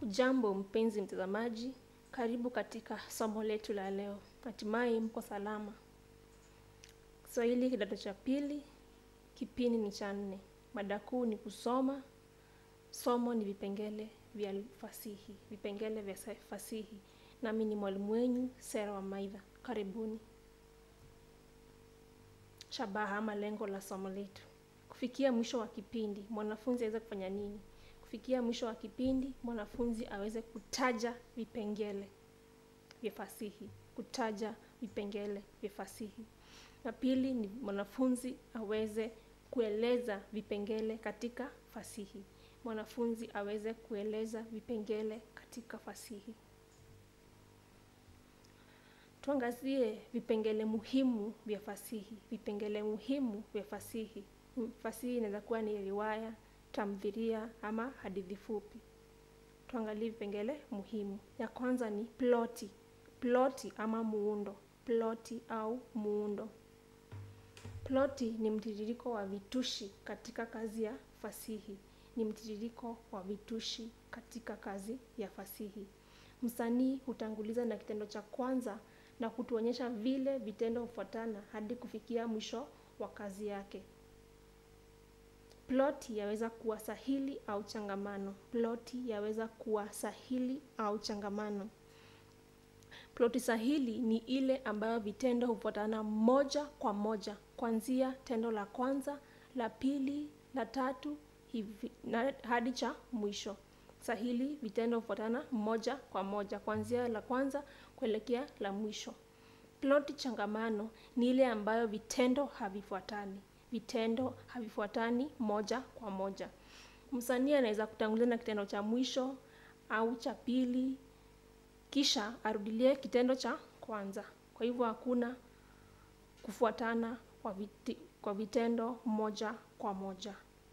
Ujambo mpenzi mtazamaji, karibu katika somo letu la leo. Hatimaye mko salama. Kiswahili kidato cha pili, kipindi ni cha nne. Mada kuu ni kusoma, somo ni vipengele vya fasihi, vipengele vya fasihi. Nami ni mwalimu wenyu Sera wa Maidha. Karibuni. Shabaha ama lengo la somo letu, kufikia mwisho wa kipindi mwanafunzi aweze kufanya nini? Kufikia mwisho wa kipindi mwanafunzi aweze kutaja vipengele vya fasihi, kutaja vipengele vya fasihi. Na pili ni mwanafunzi aweze kueleza vipengele katika fasihi, mwanafunzi aweze kueleza vipengele katika fasihi. Tuangazie vipengele muhimu vya fasihi. Vipengele muhimu vya fasihi. Fasihi inaweza kuwa ni riwaya, tamthilia ama hadithi fupi. Tuangalie vipengele muhimu. Ya kwanza ni ploti. Ploti ama muundo. Ploti au muundo. Ploti ni mtiririko wa vitushi katika kazi ya fasihi. Ni mtiririko wa vitushi katika kazi ya fasihi. Msanii hutanguliza na kitendo cha kwanza na kutuonyesha vile vitendo hufuatana hadi kufikia mwisho wa kazi yake. Ploti yaweza kuwa sahili au changamano. Ploti yaweza kuwa sahili au changamano. Ploti sahili ni ile ambayo vitendo hufuatana moja kwa moja, kuanzia tendo la kwanza, la pili, la tatu hivi na hadi cha mwisho. Sahili vitendo hufuatana moja kwa moja, kuanzia la kwanza kuelekea la mwisho. Ploti changamano ni ile ambayo vitendo havifuatani, vitendo havifuatani moja kwa moja. Msanii anaweza kutangulia na kitendo cha mwisho au cha pili, kisha arudilie kitendo cha kwanza. Kwa hivyo hakuna kufuatana kwa, viti, kwa vitendo moja kwa moja.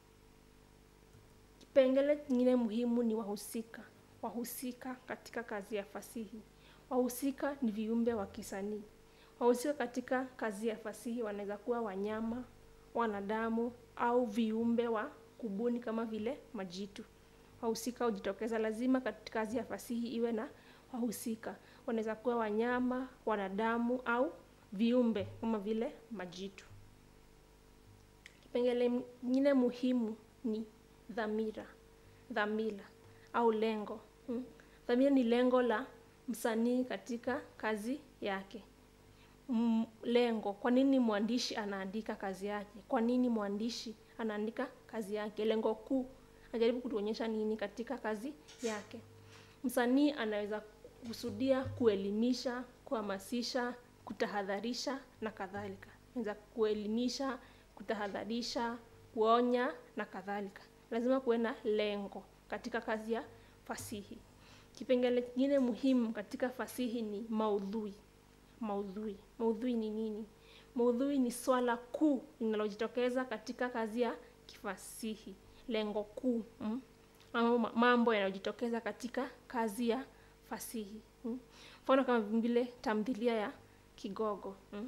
Kipengele kingine muhimu ni wahusika. Wahusika katika kazi ya fasihi. Wahusika ni viumbe wa kisanii. Wahusika katika kazi ya fasihi wanaweza kuwa wanyama, wanadamu au viumbe wa kubuni kama vile majitu. Wahusika hujitokeza lazima katika kazi ya fasihi iwe na wahusika. Wanaweza kuwa wanyama, wanadamu au viumbe kama vile majitu. Kipengele kingine muhimu ni dhamira, dhamira au lengo. Hmm. Dhamira ni lengo la msanii katika kazi yake. M lengo, kwa nini mwandishi anaandika kazi yake? Kwa nini mwandishi anaandika kazi yake? Lengo kuu, anajaribu kutuonyesha nini katika kazi yake? Msanii anaweza kusudia kuelimisha, kuhamasisha, kutahadharisha na kadhalika. Anaweza kuelimisha, kutahadharisha, kuonya na kadhalika. Lazima kuwe na lengo katika kazi ya fasihi. Kipengele kingine muhimu katika fasihi ni maudhui. Maudhui. Maudhui ni nini? Maudhui ni swala kuu linalojitokeza katika kazi ya kifasihi. Lengo kuu mm? ama mambo yanayojitokeza katika kazi ya fasihi. Mfano mm? kama vile tamthilia ya Kigogo. Mm?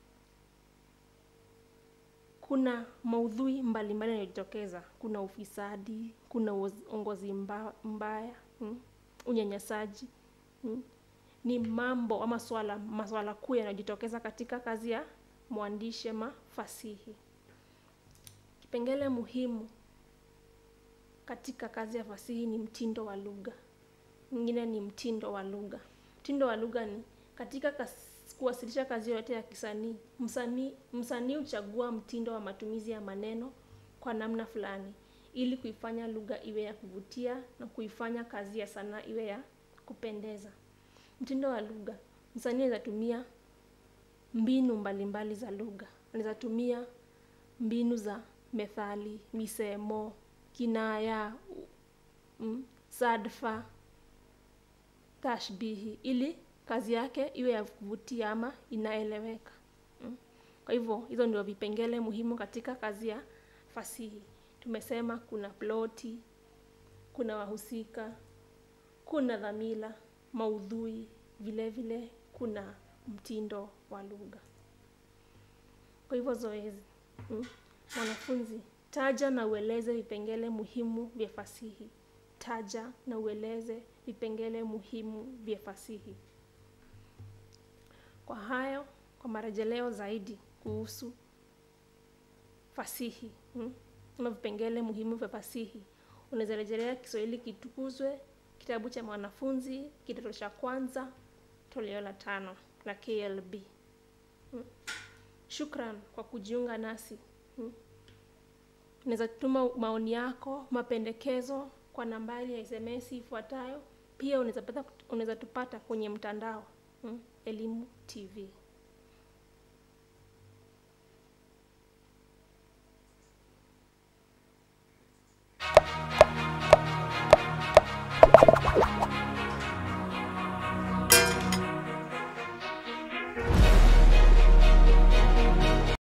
Kuna maudhui mbalimbali yanayojitokeza. Kuna ufisadi, kuna uongozi mbaya, mm? unyanyasaji mm? ni mambo ama swala maswala kuu yanayojitokeza katika kazi ya mwandishi ama fasihi. Kipengele muhimu katika kazi ya fasihi ni mtindo wa lugha. Nyingine ni mtindo wa lugha. Mtindo wa lugha ni katika kas, kuwasilisha kazi yoyote ya kisanii, msanii msanii huchagua mtindo wa matumizi ya maneno kwa namna fulani ili kuifanya lugha iwe ya kuvutia na kuifanya kazi ya sanaa iwe ya kupendeza. Mtindo wa lugha, msanii anaweza tumia mbinu mbalimbali mbali za lugha. Anaweza tumia mbinu za methali, misemo, kinaya, mm, sadfa, tashbihi ili kazi yake iwe ya kuvutia ama inaeleweka. Mm. Kwa hivyo hizo ndio vipengele muhimu katika kazi ya fasihi. Tumesema kuna ploti, kuna wahusika, kuna dhamira, maudhui, vile vile kuna mtindo wa lugha. Kwa hivyo zoezi, mwanafunzi, taja na ueleze vipengele muhimu vya fasihi. taja na ueleze vipengele muhimu vya fasihi. Kwa hayo, kwa marejeleo zaidi kuhusu fasihi hmm, ama vipengele muhimu vya fasihi, unaweza rejelea Kiswahili Kitukuzwe, kitabu cha mwanafunzi, kidato cha kwanza, toleo la tano la KLB. Hmm. Shukran kwa kujiunga nasi. Hmm. Unaweza tuma maoni yako, mapendekezo kwa nambari ya SMS ifuatayo. Pia unaweza pata unaweza tupata kwenye mtandao hmm, Elimu TV.